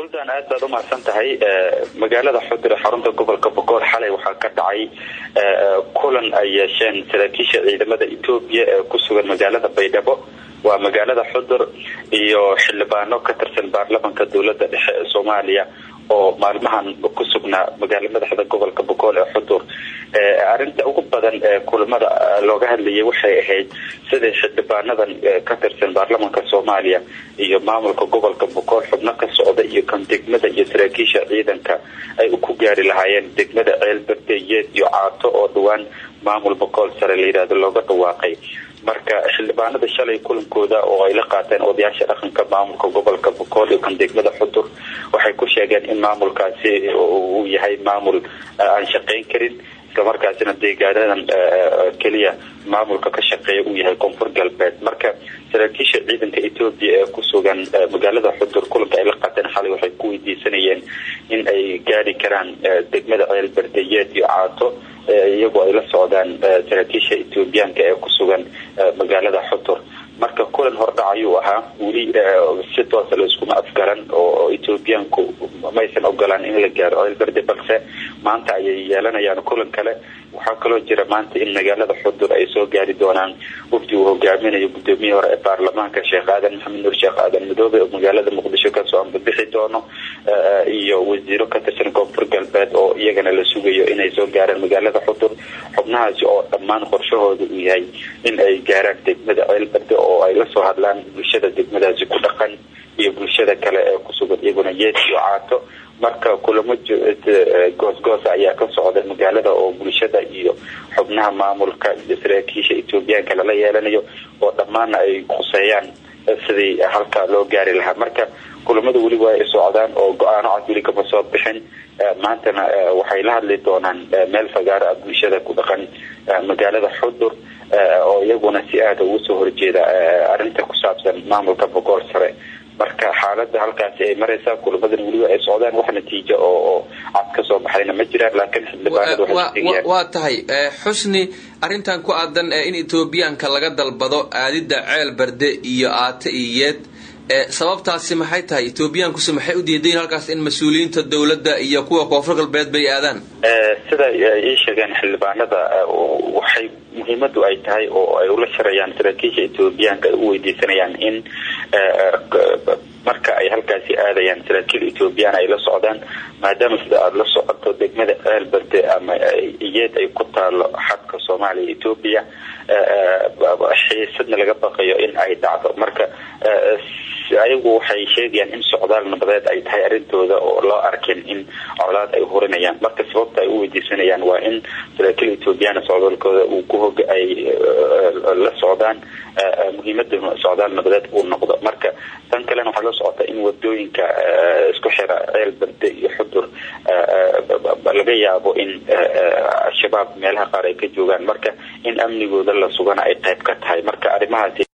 suldaan aad baad umahadsan tahay magaalada xudur ee xarunta gobolka bogool xalay waxaa ka dhacay kulan ay yeesheen saraakiisha ciidamada etoobiya ee ku sugan magaalada baydhabo waa magaalada xudur iyo xildhibaano ka tirsan baarlamanka dowlada dhexe ee soomaaliya oo maalmahan ku sugnaa magaala madaxda gobolka bogool ee xudur arinta ugu badan ee kulamada looga hadlayay waxay ahayd sidai xildhibaanadan ka tirsan baarlamanka soomaaliya iyo maamulka gobolka bogool xubno ka socda iyo kan degmada iyo saraakiisha ciidanka ay ku gaari lahaayeen degmada ceelberde yeed iyo caato oo dhawaan maamul bogool sare layidhahdo looga dhawaaqay marka xildhibaanada shalay kulankooda oo ay la qaateen odayaasha dhaqanka maamulka gobolka bogool iyo kan degmada xudur waxay ku sheegeen in maamulkaasi uu yahay maamul aan shaqayn karin islamarkaasina deegaanadan keliya maamulka ka shaqeeya uu yahay koonfur galbeed marka saraakiisha ciidanka etoobiya ee ku sugan magaalada xudur kulanka ay la qaateen xalay waxay ku weydiisanayeen in ay gaari karaan degmada ceelberdeyeed iyo caato iyagoo ay la socdaan saraakiisha etoobiyaanka ee ku sugan magaalada xudur marka kulan hordhac ayuu ahaa weli si toosa layskuma afgaran oo etoobiyaanku maysan ogolaan in la gaaro ceelberde balse maanta ayay yeelanayaan kulan kale waxaa kaloo jira maanta in magaalada xudur ay soo gaari doonaan wafdi uu hogaaminayo gudoomiyihii hore ee baarlamaanka sheekh aadan maxamed nuur sheekh aadan madoobe oo magaalada muqdisho kasoo ambabixi doono iyo wasiiro ka tirsan koonfur galbeed oo iyagana la sugayo inay soo gaaraan magaalada xudur xubnahaasi oo dhammaan qorshahooda uu yahay in ay gaaraan degmada ceelberde oo ay lasoo hadlaan bulshada degmadaasi ku dhaqan iyo bulshada kale ee kusugan iyaguna yeed iyo caato marka kulamo goosgoosa ayaa ka socda magaalada oo bulshada iyo xubnaha maamulka iyo saraakiisha etoobiyaanka lala yeelanayo oo dhammaana ay khuseeyaan sidii halka loo gaari lahaa marka kulamada weli waa ay socdaan oo go-aano cad weli kama soo bixin maantana waxay la hadli doonaan meel fagaaro ah bulshada ku dhaqan magaalada xudur oo iyaguna si aada ugu soo horjeeda arrinta ku saabsan maamulka bogool sare marka xaalada halkaasi ay maraysaa kulamadan weliba ay socdaan wax natiijo oo cad ka soo baxayna ma jiraan laakiin xildhibaanada waa tahay xusni arrintan ku aadan in etoobiyaanka laga dalbado aadida ceel berde iyo aate iyo yeed sababtaasi maxay tahay etoobiyaankusi maxay u diidayin halkaas in mas-uuliyiinta dowladda iyo kuwa koonfur galbeed bay aadaan sida ii sheegeen xildhibaanada waxay muhiimadu ay tahay oo ay ula sharayaan saraakiisha etoobiyaanka ay u weydiisanayaan in marka ay halkaasi aadayaan saraakiil etoobiyaan ay la socdaan maadaama sida aada la socoto degmada ceelberde ama iyeed ay ku taalo xadka soomaaliya etoobiya xiisadna laga baqayo in ay dhacdo marka ayagu waxay sheegayaan in socdaal nabadeed ay tahay arrintooda oo loo arkin in colaad ay hurinayaan marka sababta ay u weydiisanayaan waa in saraakiil ethoobiyaana socdaalkooda uu ku hog ay la socdaan muhiimada socdaal nabadeed uu noqdo marka tan kalena waxaa la socota in wadooyinka isku xira ceel berde iyo xudur laga yaabo in al-shabaab meelaha qaar ay ka joogaan marka in amnigooda la sugana ay qayb ka tahay marka arrimahaasi